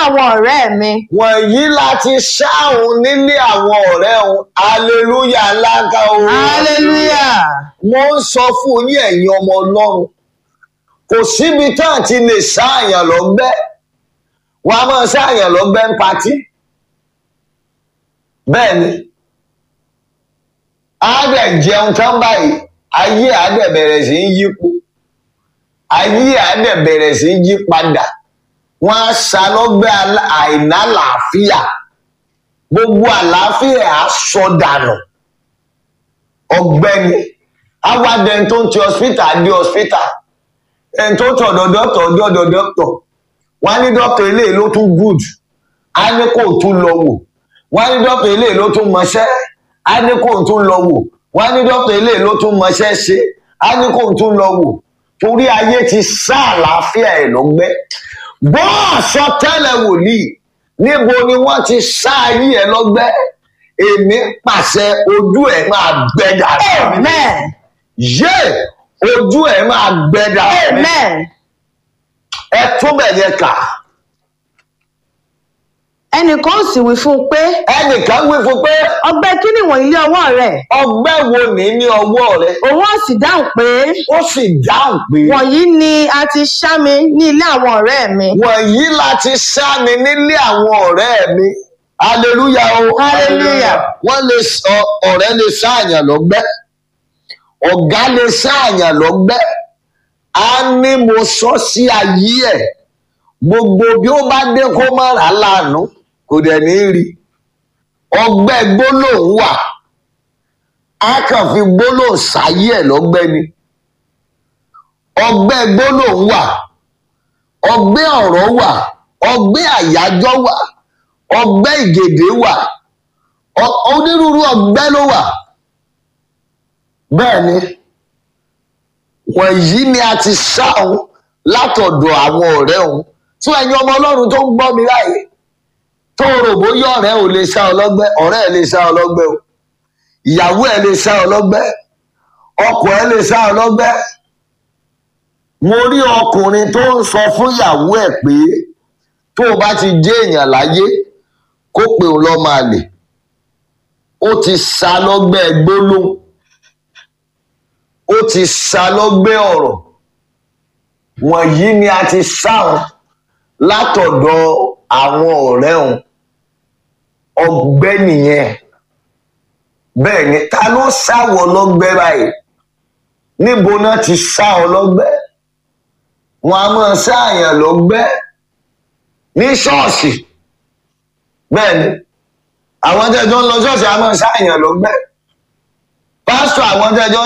àwọn ọ̀rẹ́ mi. wọ̀nyí láti ṣáhùn nílé àwọn ọ̀rẹ́ òun aleluya ńlá ká o. hallelujah. mo ń sọ fún yín ẹ̀yin ọmọ ọlọ́run kò síbi tá à ti lè ṣáàyàn lọ́gbẹ́ wọn a máa ṣáàyàn lọ́gbẹ́ ń patí bẹ́ẹ̀ ni á dẹ̀ jẹun tán báyìí ayé á dẹ̀ bẹ̀rẹ̀ sí í yípo ayé á dẹ̀ bẹ̀rẹ̀ sí í yí padà wọn á ṣàlọ́gbẹ́ alá- àìnálàáfíà gbogbo àlàáfíà á sọ dànù ọ̀gbẹ́ni awadẹni tó ń ti hospital dé hospital ẹni tó tọ̀dọ̀ dọ́tọ̀ dọ́dọ̀ dọ́tọ̀ wọ́n á ní dọ́tọ̀ eléyìí ló tún good á ní kó tún lọ wò wọ́n á ní dọ́tọ̀ eléyìí ló tún mọṣẹ́ á ní kó tún lọ wò wọ́n á ní dọ́tọ̀ eléyìí ló tún mọṣẹ́ ṣe á ní kó tún lọ wò torí ayé ti sá àlàáfíà ẹ̀ lọ́gbẹ́ gbọ́ àsọtẹ́lẹ̀ wòlíì níbo ni wọ́n ti sá ayé ẹ̀ lọ́gbẹ́ èmi pàṣẹ ojú ẹ̀ máa gbẹ dànù amen. yé ojú ẹ̀ máa gbẹ dànù amen. ẹ tún bẹ̀ yẹn kà ẹnìkan ó sì wí fún un pé ẹnìkan wí fún pé ọgbẹ́ kí ni wọ̀nyí lé ọwọ́ rẹ̀ ọgbẹ́ wo ní ní ọwọ́ rẹ òun ó sì dáhùn pé ó sì dáhùn pé wọ̀nyí ni a ti ṣá mi ní ilé àwọn ọ̀rẹ́ mi. wọ̀nyí láti sá mi nílé àwọn ọ̀rẹ́ mi hallelujah o Hallelujah. wọ́n lè sọ ọ̀rẹ́ lè sáàyàn lọ́gbẹ́ ọ̀gá lè sáàyàn lọ́gbẹ́ á ní mo sọ sí ayé ẹ̀ gbogbo bí ó bá dé kó má rà á lánàá kò dẹ̀ ní rí ọgbẹ́ gbólóhùn wà á kàn fi gbólóhùn sáyé ẹ̀ lọ́gbẹ́ ni ọgbẹ́ gbólóhùn wà ọgbẹ́ ọ̀rọ̀ wà ọgbẹ́ àyájọ́ wà ọgbẹ́ ìgèdè wà ọ- onírúurú ọgbẹ́ ló wà bẹ́ẹ̀ ni wọ̀nyí ni a ti sá òun látọ̀dọ̀ àwọn ọ̀rẹ́ òun fún ẹ̀yin ọmọ ọlọ́run tó ń gbọ́ mi láàyè tó rò bóyá ọ̀rẹ́ ò lè sá ọ lọ́gbẹ́ ọ̀rẹ́ ẹ̀ lè sá ọ lọ́gbẹ́ o ìyàwó ẹ̀ lè sá ọ lọ́gbẹ́ ọkọ ẹ̀ lè sá ọ lọ́gbẹ́ mo rí ọkùnrin tó ń sọ fún ìyàwó ẹ̀ pé tó o bá ti jẹ́ èèyàn láyé kó pe òun lọ́ máa lè ó ti sá lọ́gbẹ́ gbólóhùn ó ti sá lọ́gbẹ́ ọ̀rọ̀ wọ̀nyí ni a ti sáwọn látọ̀dọ̀ àwọn ọ̀rẹ́ òun ọgbẹ́ nìyẹn bẹ́ẹ̀ ni ta ló sáwọ lọ́gbẹ́ báyìí níbo náà ti sá ọ lọ́gbẹ́ wọn a máa sáàyàn lọ́gbẹ́ ní ṣọ́ọ̀ṣì bẹ́ẹ̀ ni àwọn tẹ́jọ́ ń lọ ṣọ́ọ̀ṣì a máa sáàyàn lọ́gbẹ́ pásítọ̀ àwọn tẹ́jọ́